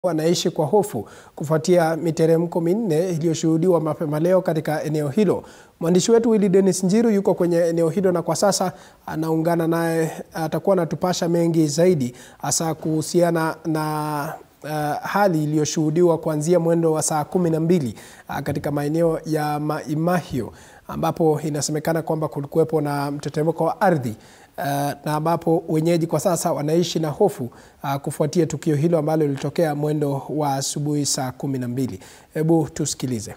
wanaishi kwa hofu kufuatia miteremko minne iliyoshuhudiwa mapema leo katika eneo hilo. Mwandishi wetu Willy Dennis Njiru yuko kwenye eneo hilo na kwa sasa anaungana naye, atakuwa anatupasha mengi zaidi hasa kuhusiana na uh, hali iliyoshuhudiwa kuanzia mwendo wa saa kumi na mbili uh, katika maeneo ya Maimahio ambapo inasemekana kwamba kulikuwepo na mtetemeko wa ardhi uh, na ambapo wenyeji kwa sasa wanaishi na hofu uh, kufuatia tukio hilo ambalo lilitokea mwendo wa asubuhi saa kumi na mbili. Hebu tusikilize.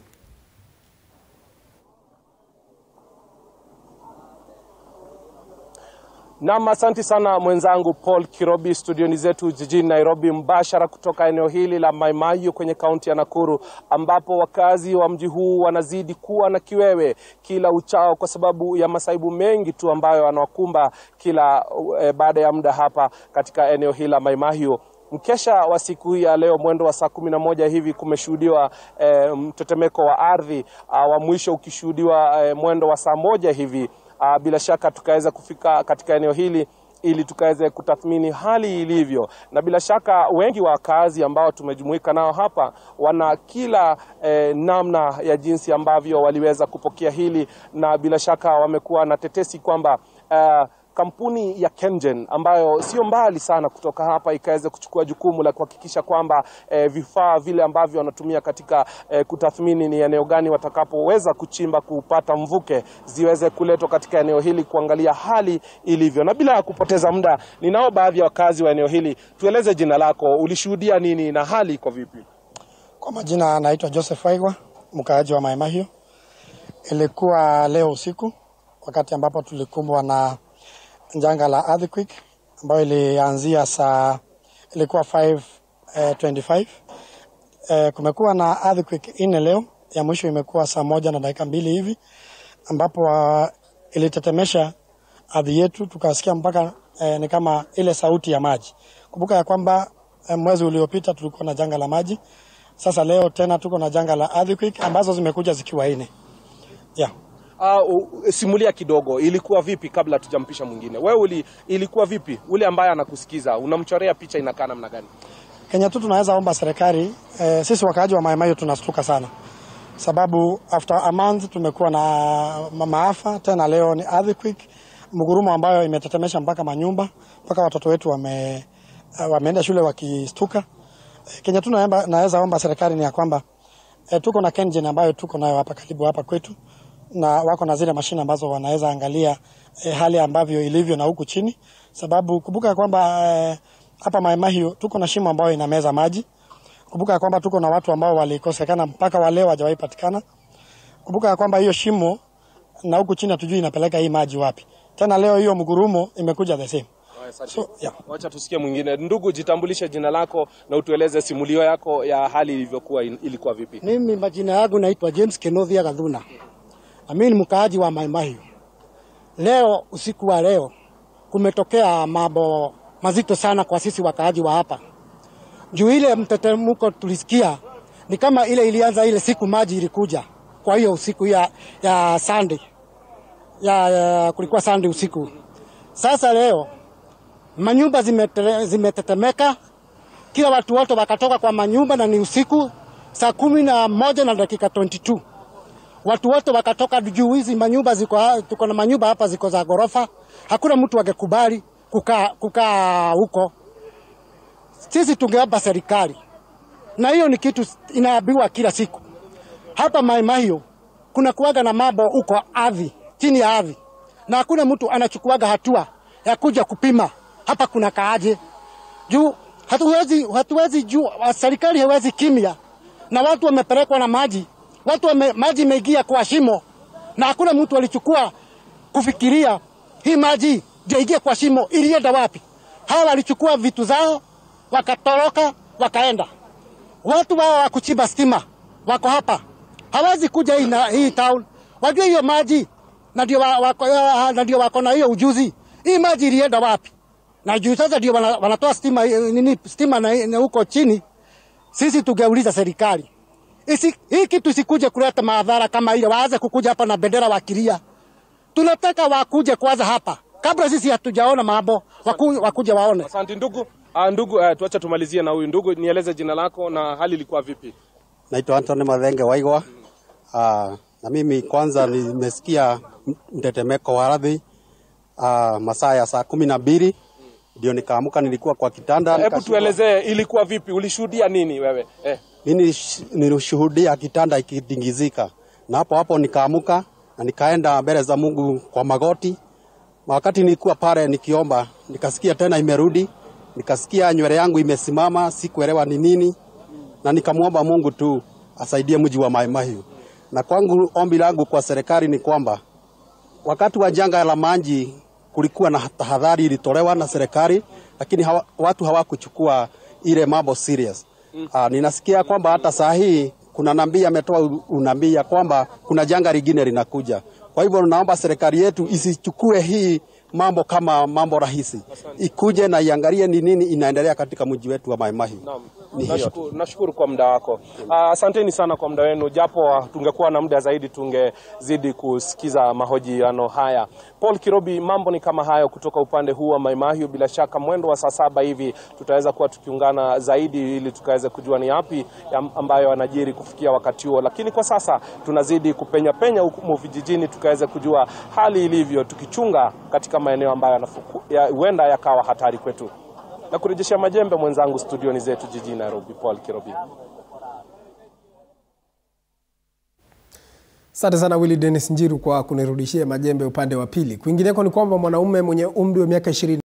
Nam, asante sana mwenzangu Paul Kirobi, studioni zetu jijini Nairobi, mbashara kutoka eneo hili la Maimayu kwenye kaunti ya Nakuru, ambapo wakazi wa mji huu wanazidi kuwa na kiwewe kila uchao kwa sababu ya masaibu mengi tu ambayo anawakumba kila e, baada ya muda hapa katika eneo hili la Maimayu. Mkesha wa siku hii ya leo mwendo wa saa kumi na moja hivi kumeshuhudiwa e, mtetemeko wa ardhi wa mwisho ukishuhudiwa e, mwendo wa saa moja hivi. Uh, bila shaka tukaweza kufika katika eneo hili ili tukaweze kutathmini hali ilivyo, na bila shaka wengi wa wakazi ambao tumejumuika nao hapa wana kila eh, namna ya jinsi ambavyo waliweza kupokea hili, na bila shaka wamekuwa na tetesi kwamba uh, kampuni ya KenGen ambayo sio mbali sana kutoka hapa ikaweza kuchukua jukumu la kuhakikisha kwamba eh, vifaa vile ambavyo wanatumia katika eh, kutathmini ni eneo gani watakapoweza kuchimba kupata mvuke ziweze kuletwa katika eneo hili kuangalia hali ilivyo. Na bila ya kupoteza muda, ninao baadhi ya wakazi wa eneo hili. Tueleze jina lako, ulishuhudia nini na hali iko vipi? Kwa majina naitwa Joseph Waigwa, mkaaji wa Maimahio. Ilikuwa leo usiku wakati ambapo tulikumbwa na janga la earthquake ambayo ilianzia saa ilikuwa 5:25. Eh, eh, kumekuwa na earthquake nne leo, ya mwisho imekuwa saa moja na dakika mbili hivi ambapo uh, ilitetemesha ardhi yetu tukasikia mpaka eh, ni kama ile sauti ya maji. Kumbuka ya kwamba eh, mwezi uliopita tulikuwa na janga la maji. Sasa leo tena tuko na janga la earthquake ambazo zimekuja zikiwa nne. Yeah. Uh, simulia kidogo, ilikuwa vipi kabla tujampisha mwingine? Wewe uli, ilikuwa vipi? Ule ambaye anakusikiza unamchorea picha inakaa namna gani? Kenya tu tunaweza omba serikali eh, sisi wakaaji wa Maimayo tunastuka sana, sababu after a month tumekuwa na maafa tena, leo ni earthquake, mgurumo ambayo imetetemesha mpaka manyumba mpaka watoto wetu wame, uh, wameenda shule wakistuka. Eh, Kenya tu naweza omba serikali ni ya kwamba eh, tuko na KenGen ambayo tuko nayo hapa karibu hapa kwetu na wako na zile mashine ambazo wanaweza angalia eh, hali ambavyo ilivyo na huku chini, sababu kumbuka kwamba eh, hapa Maimahio tuko na shimo ambayo inameza maji. Kumbuka kwamba tuko na watu ambao walikosekana mpaka wale hawajawahi patikana. Kumbuka kwamba hiyo shimo na huku chini hatujui inapeleka hii maji wapi. Tena leo hiyo mgurumo imekuja the same. So, yeah. Wacha tusikie mwingine. Ndugu, jitambulishe jina lako na utueleze simulio yako ya hali ilivyokuwa, ilikuwa vipi? Mimi majina yangu naitwa James Kenovia Gathuna. Mimi ni mkaaji wa Maimahio. Leo usiku wa leo kumetokea mambo mazito sana kwa sisi wakaaji wa hapa. Juu ile mtetemko tulisikia ni kama ile ilianza ile siku maji ilikuja. Kwa hiyo usiku ya, ya Sunday ya, ya kulikuwa Sunday usiku. Sasa leo manyumba zimetetemeka, zime kila watu wote wakatoka kwa manyumba na ni usiku saa kumi na moja na dakika 22 watu wote wakatoka juu. Hizi manyumba ziko, tuko na manyumba hapa ziko za gorofa, hakuna mtu angekubali kukaa kukaa huko. Sisi tungeomba serikali, na hiyo ni kitu inaambiwa kila siku hapa Maimahio. Kuna kuwaga na mambo huko ardhi, chini ya ardhi, na hakuna mtu anachukuaga hatua ya kuja kupima hapa kuna kaaje juu. Hatuwezi, hatuwezi juu, serikali haiwezi kimya na watu wamepelekwa na maji watu wame, maji imeingia kwa shimo na hakuna mtu alichukua kufikiria hii maji ndio ingie kwa shimo, ilienda wapi? Hawa walichukua vitu zao wakatoroka wakaenda. Watu wao wa kuchimba stima wako hapa, hawezi kuja hii, na, hii town wajue hiyo maji na ndio wako, na ndio wako na hiyo ujuzi. Hii maji ilienda wapi? Na juu sasa ndio wanatoa stima nini stima na, na huko chini. Sisi tungeuliza serikali Isi, hii kitu isikuje kuleta madhara kama ile, waanze kukuja hapa na bendera wakilia. Tunataka wakuje kwanza hapa kabla sisi hatujaona mambo, waku, wakuje waone. Asante ndugu. Ah, ndugu, uh, tuacha tumalizie na huyu ndugu. Nieleze jina lako na hali ilikuwa vipi? Naitwa Anthony Mathenge Waigwa. Ah, na mimi kwanza nimesikia mtetemeko wa ardhi ah, masaa ya saa kumi na mbili ndio nikaamuka, nilikuwa kwa kitanda. Hebu nikashindwa- tuelezee ilikuwa vipi, ulishuhudia nini wewe eh? Mimi nish- nilishuhudia kitanda ikidingizika, na hapo hapo nikaamuka na nikaenda mbele za Mungu kwa magoti. Na wakati nilikuwa pale nikiomba, nikasikia tena imerudi, nikasikia nywele yangu imesimama, sikuelewa ni nini, na nikamwomba Mungu tu asaidie mji wa Mai Mahiu. Na kwangu ombi langu kwa serikali ni kwamba wakati wa janga la maji kulikuwa na tahadhari ilitolewa na serikali, lakini hawa, watu hawakuchukua ile mambo serious. Aa, ninasikia kwamba hata saa hii kuna nabii ametoa u- unabii ya kwamba kuna janga lingine linakuja. Kwa hivyo naomba serikali yetu isichukue hii mambo kama mambo rahisi, ikuje na iangalie ni nini inaendelea katika mji wetu wa Mai Mahiu. Naam. Ni hiyo tu. Nashukuru, nashukuru kwa muda wako. Ah, Asanteni sana kwa muda wenu, japo ah, tungekuwa na muda zaidi tungezidi kusikiza mahojiano haya. Paul Kirobi, mambo ni kama hayo kutoka upande huu wa Mai Mahiu. Bila shaka mwendo wa saa saba hivi tutaweza kuwa tukiungana zaidi ili tukaweze kujua ni yapi ya- ambayo yanajiri kufikia wakati huo, lakini kwa sasa tunazidi kupenya penya huku vijijini tukaweze kujua hali ilivyo, tukichunga katika maeneo ambayo yanafuku- ya- huenda yakawa hatari kwetu na kurejeshea majembe mwenzangu studioni zetu jijini Nairobi, Paul Kirobi. Asante sana Willy Dennis Njiru kwa kunirudishia majembe upande wa pili. Kwingineko ni kwamba mwanaume mwenye umri wa miaka ishirini